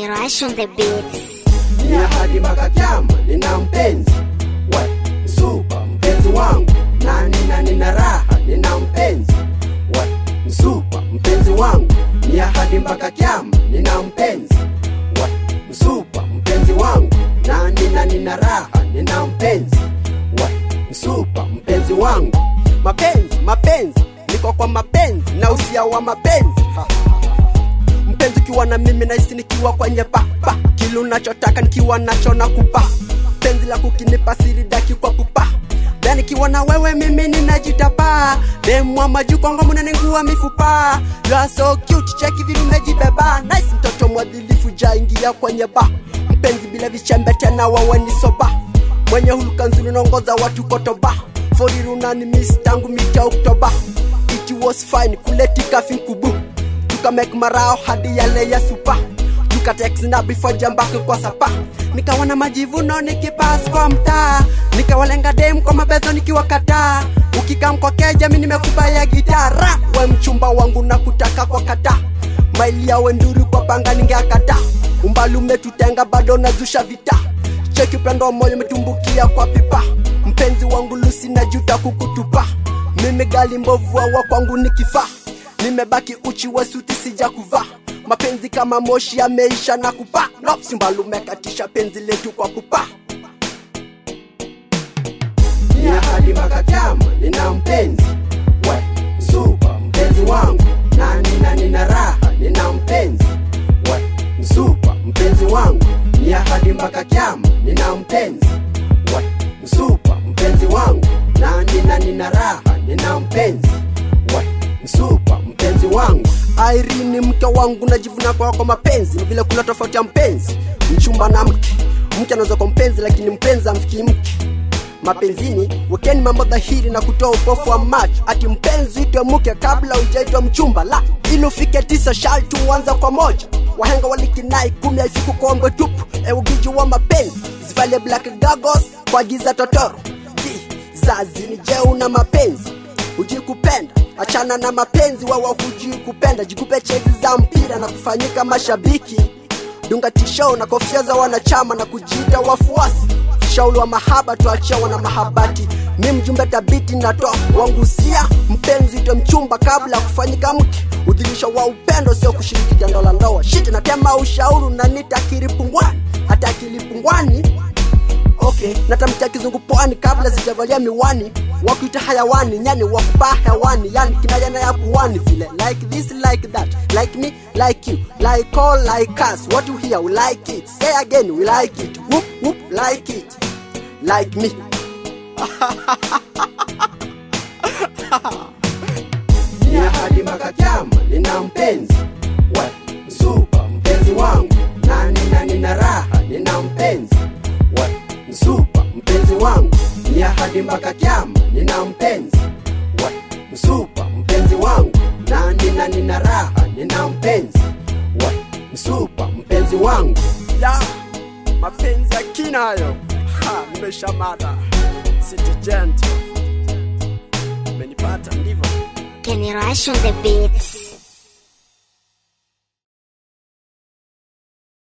Rush on the beats. ni ahadi mpaka kiama, nina mpenzi we msupa, mpenzi wangu na nina nina raha, nina mpenzi we msupa, mpenzi wangu ni ahadi mpaka kiama, nina mpenzi we msupa, mpenzi wangu na nina nina raha, nina mpenzi we msupa, mpenzi wangu mapenzi mapenzi, niko kwa mapenzi na usia wa mapenzi ha, ha, ha, ha mpenzi ukiwa na mimi nahisi nikiwa kwenye papa kile unachotaka nikiwa nacho na kupa penzi la kukinipa siri daki kwa pupa na nikiwa na wewe mimi ninajitapa demwa majukongo mnanengua mifupa you are so cute cheki vile umejibeba nice mtoto mwadhilifu jaingia kwenye ba mpenzi bila vichembe tena wawe ni soba mwenye huluka nzuri naongoza watu kotoba forirunani miss tangu mita oktoba it was fine kuletika finkubu tukamek marao hadi yale ya supa tukatex na before jambake kwa sapa nikawa na majivuno nikipas kwa mtaa nikawalenga dem kwa mabezo nikiwakataa ukikam kwa keja mi nimekubaya gitara we mchumba wangu na kutaka kwa kata maili yawe nduru kwa panga ningeakata umbali umetutenga bado nazusha vita cheki upendo wa moyo umetumbukia kwa pipa mpenzi wangu lusi na juta kukutupa mimi gali mbovu wa kwangu ni kifaa nimebaki uchi wa suti sija kuvaa mapenzi kama moshi yameisha na kupa no, simbalu umekatisha penzi letu kwa kupa ni ahadi mpaka kiama nina mpenzi we msupa mpenzi wangu na nina nina raha nina mpenzi we msupa mpenzi wangu ni ahadi mpaka kiama nina mpenzi we msupa mpenzi wangu na nina nina raha nina mpenzi we msupa mpenzi wangu Irene mke wangu najivuna kwa kwa mapenzi ni vile kuna tofauti ya mpenzi mchumba na mke mke anaweza kwa mpenzi lakini mpenzi amfikii mke mapenzini wekeni mambo dhahiri na kutoa upofu wa macho ati mpenzi uitwe mke kabla ujaitwa mchumba la ili ufike tisa sharti uanza kwa moja wahenga walikinai kumi haifiku kombwe tupu eugiji wa mapenzi zivalie black gagos kwa giza totoro kizazi ni jeu na mapenzi hujui kupenda achana na mapenzi wawa hujui kupenda jikupe chezi za mpira na kufanyika mashabiki dunga tisho na kofia za wanachama na kujiita wafuasi shauli wa mahaba tuachia wana mahabati mi mjumbe tabiti natoa wangusia mpenzi itwe mchumba kabla ya kufanyika mke udhirisho wa upendo sio kushiriki jando la ndoa shiti natema ushauri nanita kiripungwani hata kilipungwani okay natamkia kizungu pwani kabla sijavalia miwani wakuita hayawani nyani wakupaa hewani yani kinayana ya puani vile like this like that like me like you like all like us what you hear we like it say again we like it whoop whoop like it like me ni ahadi mpaka kiama nina mpenzi we msupa mpenzi wangu na nina nina raha nina mpenzi we msupa mpenzi wangu ni ahadi mpaka kiama nina mpenzi we msupa mpenzi wangu na nina nina raha nina mpenzi we msupa mpenzi wangu ya mapenzi ya kina hayo Ha, nimeshamada city gentle umenipata ndivyo Kenny Rush on the beats.